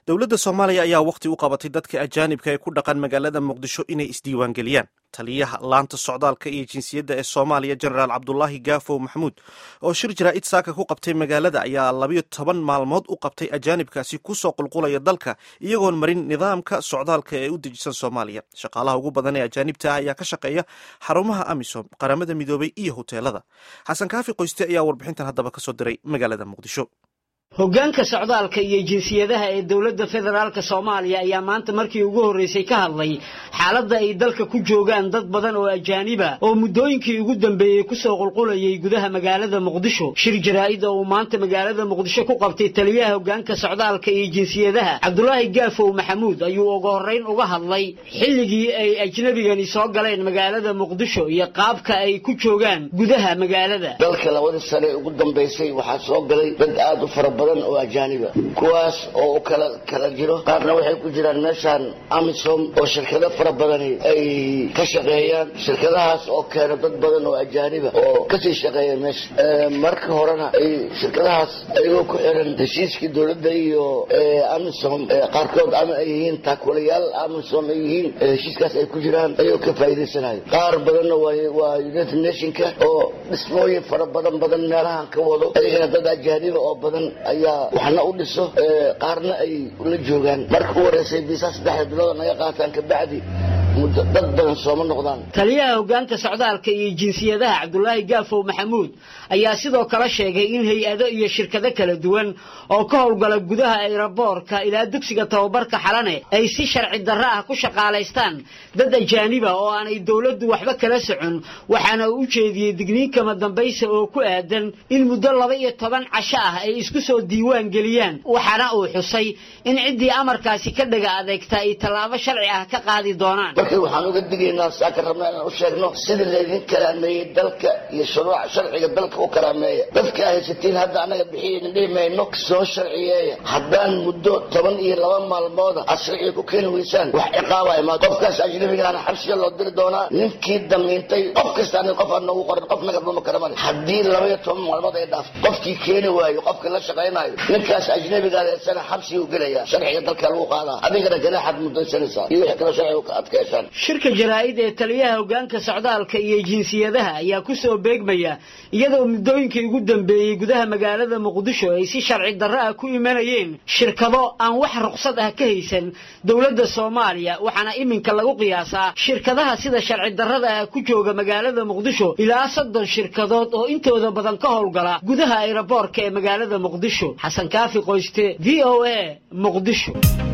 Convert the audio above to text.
dowladda soomaaliya ayaa wakhti u qabatay dadka ajaanibka ee ku dhaqan magaalada muqdisho inay isdiiwaangeliyaan taliyaha laanta socdaalka iyo jinsiyadda ee soomaaliya jenaraal cabdulaahi gaafow maxamuud oo shir jaraa'id saaka ku qabtay magaalada ayaa labayo toban maalmood u qabtay ajaanibkaasi ku soo qulqulaya dalka iyagoon marin nidaamka socdaalka ee u dejisan soomaaliya shaqaalaha ugu badan ee ajaanibta ah ayaa ka shaqeeya xarumaha amisom qaramada midoobay iyo hoteelada xasan kaafi qoyste ayaa warbixintan haddaba kasoo diray magaalada muqdisho hoggaanka socdaalka iyo jinsiyadaha ee dowladda federaalka soomaaliya ayaa maanta markii ugu horreysay ka hadlay xaaladda ay dalka ku joogaan dad badan oo ajaaniba oo muddooyinkii ugu dambeeyey kusoo qulqulayay gudaha magaalada muqdisho shir jaraa'id oo uu maanta magaalada muqdisho ku qabtay taliyaha hoggaanka socdaalka iyo jinsiyadaha cabdulaahi gaafow maxamuud ayuu ugu horrayn uga hadlay xilligii ay ajnabigani soo galeen magaalada muqdisho iyo qaabka ay ku joogaan gudaha magaalada dalka labadii sane ugu dambaysay waxaa soo galay dad aad u fara badan oo ajaaniba kuwaas oo u kala kala jiro qaarna waxay ku jiraan meeshaan amisom oo shirkado fara badani ay ka shaqeeyaan shirkadahaas oo keena dad badan oo ajaaniba oo kasii shaqeeya meesha marka horena ay shirkadahaas ayagoo ku xiran heshiiskii dowladda iyo amisom qaarkood ama ay yihiin taakulayaal amisom ay yihiin heshiiskaas ay ku jiraan ayagoo ka faa'iidaysanayo qaar badanna waa united nationka oo dhismooyin fara badan badan meelahan ka wado ayagana dad ajaaniba oo badan ayaa waxna u dhiso qaarna ay la joogaan marka u horeysay biisaa saddexda bilood naga qaataan kabacdi muddo dad badan sooma noqdaan taliyaha hoggaanka socdaalka iyo jinsiyadaha cabdulaahi gaafow maxamuud ayaa sidoo kale sheegay in hay-ado iyo shirkado kala duwan oo ka howlgala gudaha ayraboorka ilaa dugsiga tababarka xalane ay si sharci darro ah ku shaqaalaystaan dad ajaaniba oo aanay dowladdu waxba kala socon waxaana uu u jeediyey digniinkama dambaysa oo ku aadan in muddo laba iyo toban casho ah ay isku soo diiwaan geliyaan waxaana uu xusay in ciddii amarkaasi ka dhaga adeegta ay tallaabo sharci ah ka qaadi doonaan marka waxaan uga digaynaa saaka rabnaa inaan u sheegno sida laydin karaameeyey dalka iyo shuruuca sharciga dalka u karaameeya dadka haysatiin hadda annaga bixiyayna dhihi mayno soo sharciyeeya haddaan muddo toban iyo laba maalmooda aad sharciga ku keeni weysaan wax ciqaaba imaad qofkaas ajnabigaana xabsiga loo diri doonaa ninkii damiintay qof kasta aniga qof aan noogu qorin qof naga dhuma kara male haddii laba iyo toban maalmood ay dhaafto qofkii keeni waayo qofka la shaqaynayo ninkaas ajnabigaada isana xabsiga u gelaya sharciga dalka lagu qaadaa adigana ganaaxaad mudaysanaysaa iyo wixii kale sharciga ka adkeesha shirka jaraa'id ee taliyaha hoggaanka socdaalka iyo jinsiyadaha ayaa ku soo beegmaya iyadoo muddooyinkii ugu dambeeyey gudaha magaalada muqdisho ay si sharci darro ah ku imanayeen shirkado aan wax ruqsad ah ka haysan dowladda soomaaliya waxaana iminka lagu qiyaasaa shirkadaha sida sharci darrada ah ku jooga magaalada muqdisho ilaa soddon shirkadood oo intooda badan ka howlgala gudaha ayraboorka ee magaalada muqdisho xasan kaafi qoyste v o a muqdisho